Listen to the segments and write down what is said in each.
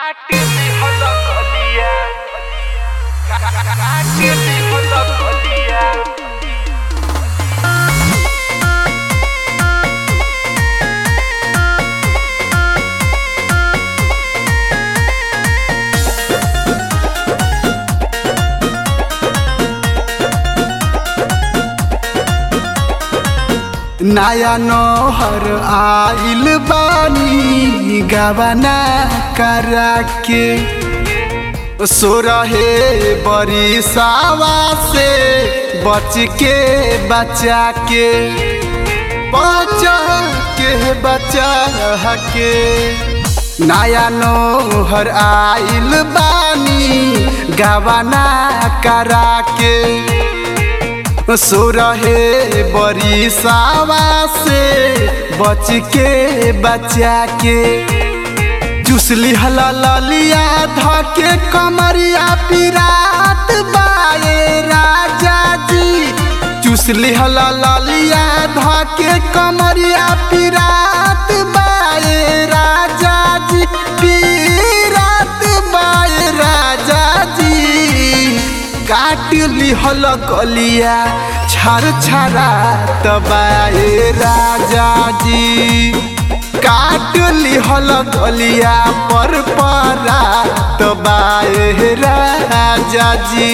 काटिली होला गलिया काटिली होला गलिया नया नौहर आइल बानी गवना करा के सोरहे बरी सावा से बच के बचा के बचा के बचा के नया नौहर आइल बानी गवना करा के सोरहे बरी सावा से बच के बचा के चुसली हला ललिया धके कमरिया पिरात बाए राजा जी चुसली हला ललिया धके कमरिया पिरात बाए राजा जी पिरात बाए राजा जी काटली हल कलिया छर छरा तबाए राजा जी काटली हल कलिया पर परा तबाए राजा जी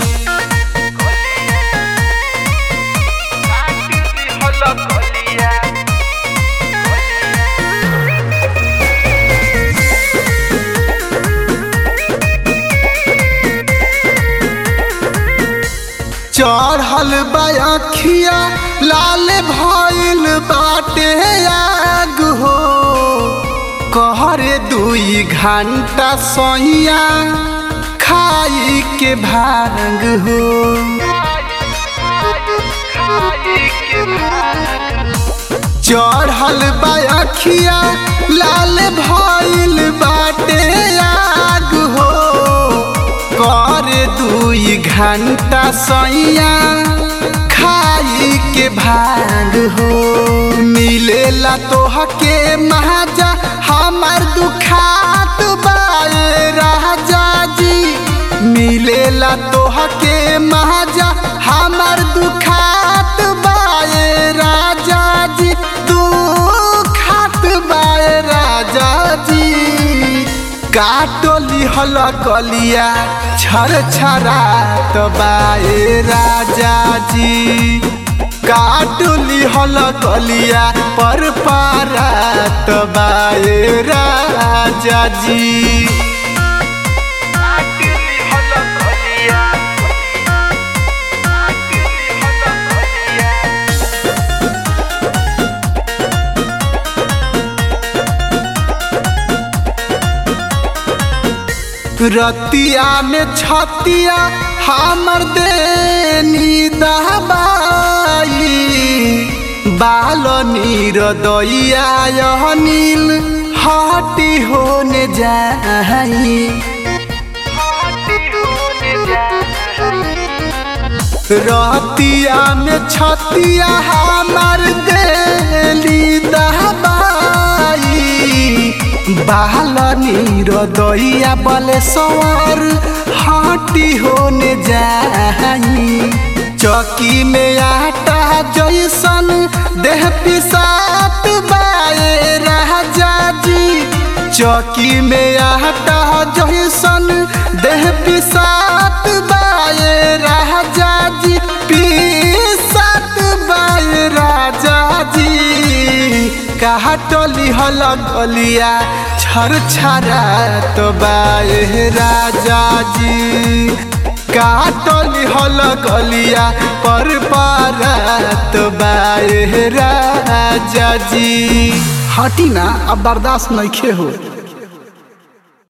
काटिली होला गलिया चढ़ल बखिया लाल भइल बाटे आग हो कहरे दुई घंटा सैया खाई के भाग हो चढ़ल बखिया लाल भइल बाटे आग हो कर दुई घंटा सैया खाई के भाग हो मिलेला तोहके महाजा हमार दुखात बाए राजा जी मिलेला तोहके महाजा हमार दुखात बाए राजा जी दुखात बाए राजा जी काटली हल कलिया छर छरा तबाए राजा जी काटली हल कलिया पर पारा तबाए राजा जी काटिली होला गलिया काटिली होला गलिया रतिया में छतिया हमर देनी दहबाई बाल नीर दैया यह नील हटी होने जाई रतिया में छतिया हमर देली दहबाई बाल नीर दैया बले सवर हटी होने जाई चौकी में आटा जैसन देह पिसात बाए राजा जी चौकी में आटा जैसन देह पिसात बाए राजा जी पिसात बाए राजा जी काटली हल गलिया छर छरा तो बाए राजा जी काटली हल गलिया पर पारा तो बाए राजा जी हटी ना अब बर्दाश्त नहीं हो